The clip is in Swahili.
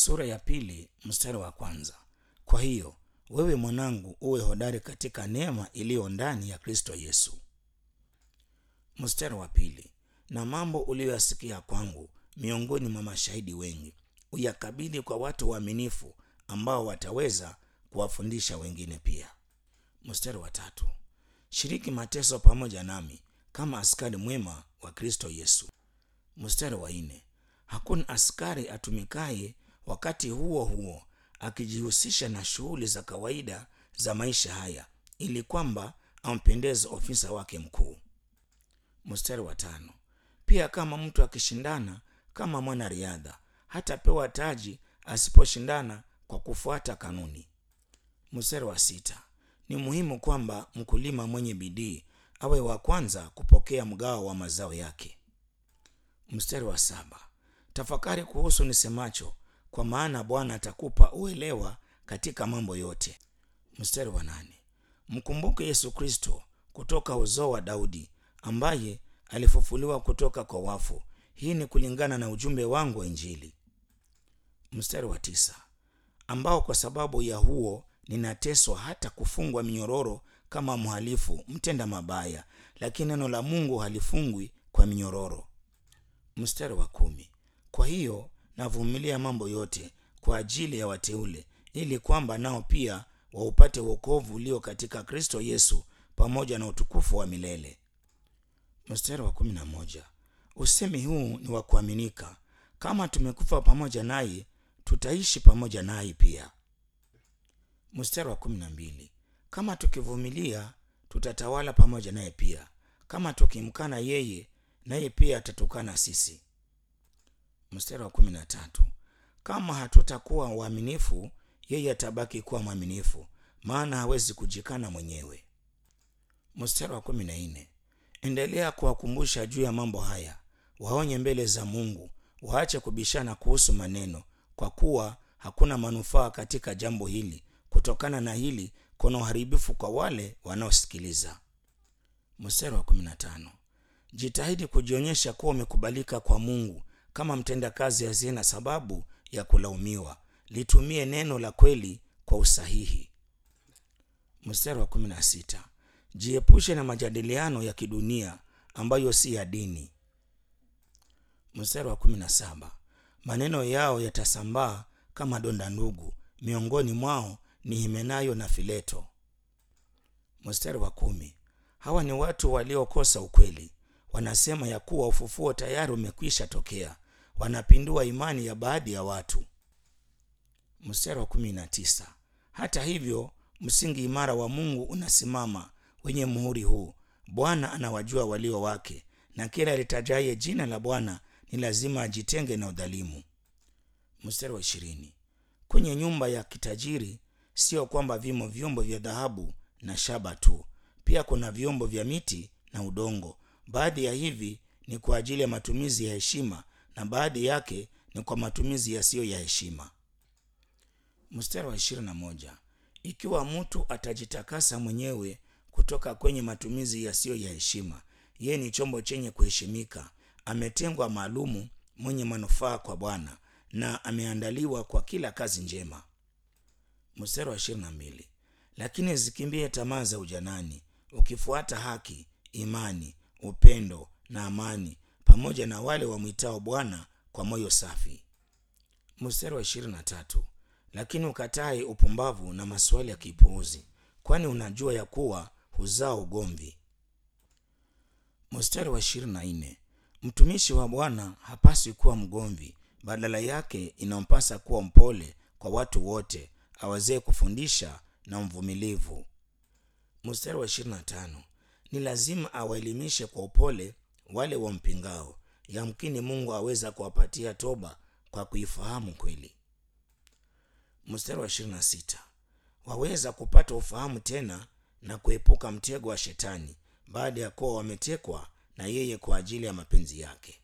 sura ya pili mstari wa kwanza. Kwa hiyo wewe mwanangu, uwe hodari katika neema iliyo ndani ya Kristo Yesu. Mstari wa pili, na mambo uliyoyasikia kwangu miongoni mwa mashahidi wengi, uyakabidhi kwa watu waaminifu ambao wataweza kuwafundisha wengine pia. Mstari wa tatu, shiriki mateso pamoja nami kama askari mwema wa Kristo Yesu. Mstari wa nne, hakuna askari atumikaye wakati huo huo akijihusisha na shughuli za kawaida za maisha haya ili kwamba ampendeze ofisa wake mkuu. Mstari wa tano, pia kama mtu akishindana kama mwanariadha hatapewa taji asiposhindana kwa kufuata kanuni. Mstari wa sita, ni muhimu kwamba mkulima mwenye bidii awe wa kwanza kupokea mgao wa mazao yake. Mstari wa saba, tafakari kuhusu nisemacho, kwa maana Bwana atakupa uelewa katika mambo yote. Mstari wa nane, mkumbuke Yesu Kristo kutoka uzao wa Daudi ambaye alifufuliwa kutoka kwa wafu. Hii ni kulingana na ujumbe wangu wa Injili. Mstari wa tisa, ambao kwa sababu ya huo ninateswa hata kufungwa minyororo kama mhalifu mtenda mabaya, lakini neno la Mungu halifungwi kwa minyororo. Mstari wa kumi, kwa hiyo navumilia mambo yote kwa ajili ya wateule, ili kwamba nao pia waupate wokovu ulio katika Kristo Yesu pamoja na utukufu wa milele. Mstari wa kumi na moja, usemi huu ni wa kuaminika, kama tumekufa pamoja naye tutaishi pamoja naye pia. Mstari wa kumi na mbili, kama tukivumilia tutatawala pamoja naye pia, kama tukimkana yeye naye pia atatukana sisi. Mstari wa kumi na tatu, kama hatutakuwa waaminifu yeye atabaki kuwa mwaminifu, maana hawezi kujikana mwenyewe. Mstari wa kumi na nne, endelea kuwakumbusha juu ya mambo haya, waonye mbele za Mungu, waache kubishana kuhusu maneno, kwa kuwa hakuna manufaa katika jambo hili. Kutokana na hili kuna uharibifu kwa wale wanaosikiliza. Mstari wa kumi na tano, jitahidi kujionyesha kuwa umekubalika kwa Mungu kama mtendakazi asiye na sababu ya kulaumiwa. Litumie neno la kweli kwa usahihi. Mstari wa kumi na sita, jiepushe na majadiliano ya kidunia ambayo si ya dini. Mstari wa kumi na saba, maneno yao yatasambaa kama donda ndugu, miongoni mwao ni Himenayo na Fileto. Mstari wa kumi, hawa ni watu waliokosa ukweli, wanasema ya kuwa ufufuo tayari umekwisha tokea, wanapindua imani ya baadhi ya watu. Mstari wa kumi na tisa, hata hivyo msingi imara wa Mungu unasimama wenye muhuri huu, Bwana anawajua walio wake, na kila litajaye jina la Bwana ni lazima ajitenge na udhalimu. Mstari wa ishirini, kwenye nyumba ya kitajiri sio kwamba vimo vyombo vya dhahabu na shaba tu, pia kuna vyombo vya miti na udongo. Baadhi ya hivi ni kwa ajili ya matumizi ya heshima na baadhi yake ni kwa matumizi yasiyo ya heshima. Mstari wa ishirini na moja, ikiwa mtu atajitakasa mwenyewe kutoka kwenye matumizi yasiyo ya heshima, yeye ni chombo chenye kuheshimika, ametengwa maalumu, mwenye manufaa kwa Bwana na ameandaliwa kwa kila kazi njema. Mstari wa ishirini na mbili, lakini zikimbie tamaa za ujanani, ukifuata haki, imani, upendo na amani, pamoja na wale wamwitao Bwana kwa moyo safi. Mstari wa ishirini na tatu, lakini ukatae upumbavu na maswali ya kipuuzi, kwani unajua ya kuwa huzaa ugomvi. Mstari wa ishirini na nne, mtumishi wa Bwana hapaswi kuwa mgomvi, badala yake inampasa kuwa mpole kwa watu wote, awezee kufundisha na mvumilivu. Mstari wa ishirini na tano, ni lazima awaelimishe kwa upole wale wampingao, yamkini Mungu aweza kuwapatia toba kwa kuifahamu kweli. Mstari wa ishirini na sita, waweza kupata ufahamu tena na kuepuka mtego wa Shetani baada ya kuwa wametekwa na yeye kwa ajili ya mapenzi yake.